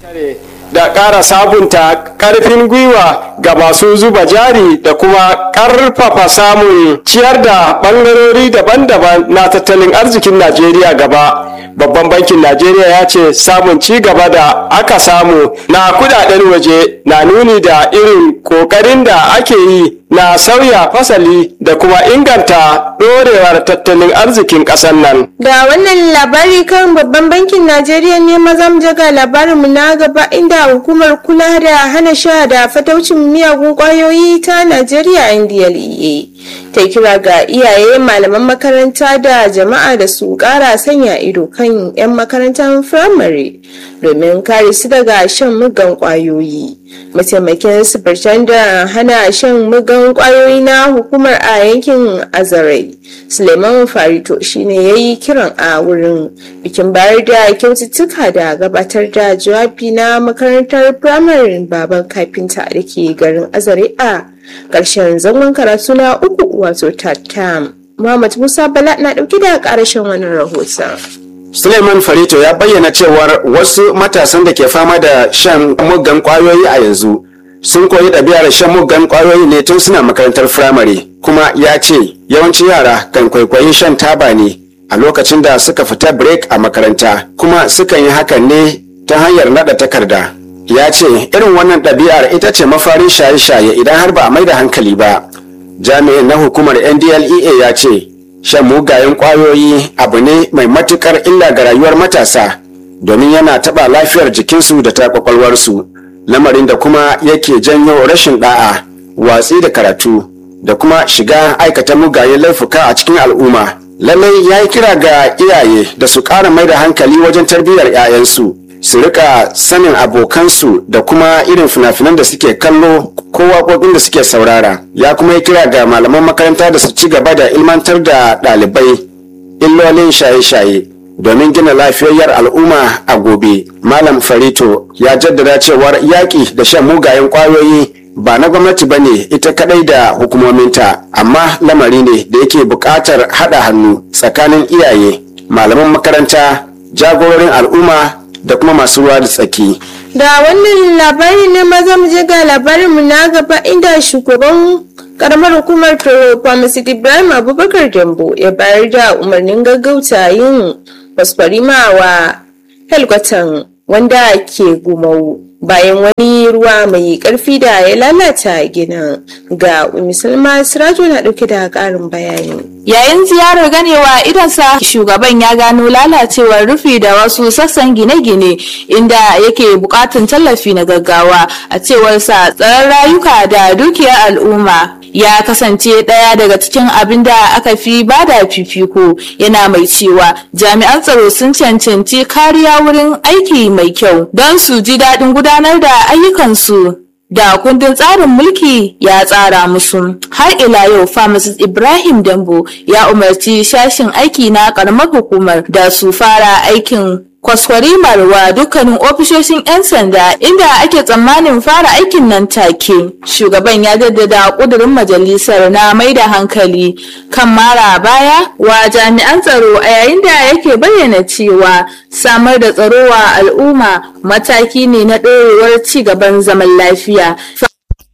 da ƙara sabunta ƙarfin gwiwa ga masu zuba jari da kuma ƙarfafa samun ciyar da ɓangarori daban-daban na tattalin arzikin najeriya gaba babban bankin najeriya ya ce samun ci gaba da aka samu na kudaden waje na nuni da irin ƙoƙarin da ake yi na sauya fasali da kuma inganta ɗorewar tattalin arzikin ƙasar nan Da wannan labari kan babban bankin Najeriya ne maza mu jaga labarinmu na gaba inda hukumar kula da hana sha da fataucin miyagun kwayoyi ta Najeriya NDLEA ta kira ga iyaye malaman makaranta da jama'a da su kara sanya ido kan 'yan makarantar firamare domin kare su daga shan mugan kwayoyi. Mataimakin da hana shan mugan kwayoyi na hukumar a yankin Azare. Suleiman Farito shine ya yi kiran a wurin bikin bayar da kyaututtuka da gabatar da jawabi na makarantar firamare baban kafinta da ke garin Azare a ƙarshen zangon karatu na uku wato tattam. Muhammad Musa Bala na ɗauki da ƙarashin wannan rahoton. Suleiman Farito ya bayyana cewar wasu matasan da ke fama da shan muggan kwayoyi a yanzu sun koyi ɗabi'ar shan muggan kwayoyi ne tun suna makarantar firamare kuma ya ce yawancin yara kan kwaikwayi shan taba ne a lokacin da suka fita break a makaranta kuma sukan yi hakan ne ta hanyar naɗa takarda ya ce irin wannan ɗabi'ar ita ce mafarin shaye-shaye idan har ba a mai da hankali ba jami'in na hukumar ndlea ya ce shan mugayen kwayoyi abu ne mai matukar illa ga rayuwar matasa domin yana taɓa lafiyar jikinsu da ta kwakwalwarsu lamarin da kuma yake janyo rashin da'a watsi da karatu da kuma shiga aikata mugayen laifuka a cikin al'umma lallai ya yi kira ga iyaye da su ƙara mai da hankali wajen tarbiyyar 'ya'yansu su rika sanin abokansu da kuma irin fina-finan da suke kallo ko waƙoƙin da suke saurara ya kuma yi kira ga malaman makaranta da su ci gaba da ilmantar da ɗalibai illolin shaye-shaye domin gina lafiyayyar al'umma a gobe malam farito ya jaddada cewar yaƙi da shan mugayen ƙwayoyi ba na gwamnati ba ne ita kadai da hukumominta amma lamari ne da yake buƙatar haɗa hannu tsakanin iyaye malaman makaranta jagororin al'umma da kuma masu ruwa da tsaki. Da wannan labari ne maza mu je ga labarinmu na gaba inda shugaban karamar hukumar Toro Pharmacist Ibrahim Abubakar Dambo ya bayar da umarnin gaggauta yin fasfarima wa helkwatan wanda ke gumau bayan wani ruwa mai karfi da ya lalata ginin ga musulma sirajo na dauke da karin bayani. Yayin ziyarar ganewa idansa shugaban ya gano lalacewar rufi da wasu sassan gine-gine inda yake bukatun tallafi na gaggawa a cewarsa tsaron rayuka da dukiyar al'umma ya kasance ɗaya daga cikin abin da aka fi bada fifiko yana mai cewa jami'an tsaro sun cancanci kariya wurin aiki mai kyau don su ji daɗin gudanar da ayyukansu da kundin tsarin mulki ya tsara musu har ila yau pharmacist ibrahim dambo ya umarci shashin aiki na karamar hukumar da su fara aikin kwaskwarimar wa dukkanin ofishoshin 'yan sanda inda ake tsammanin fara aikin nan take shugaban ya jaddada kudurin majalisar na mai da hankali kan mara baya wa jami'an tsaro a yayin da yake bayyana cewa samar da tsaro wa al'umma mataki ne na ɗorewar ci gaban zaman lafiya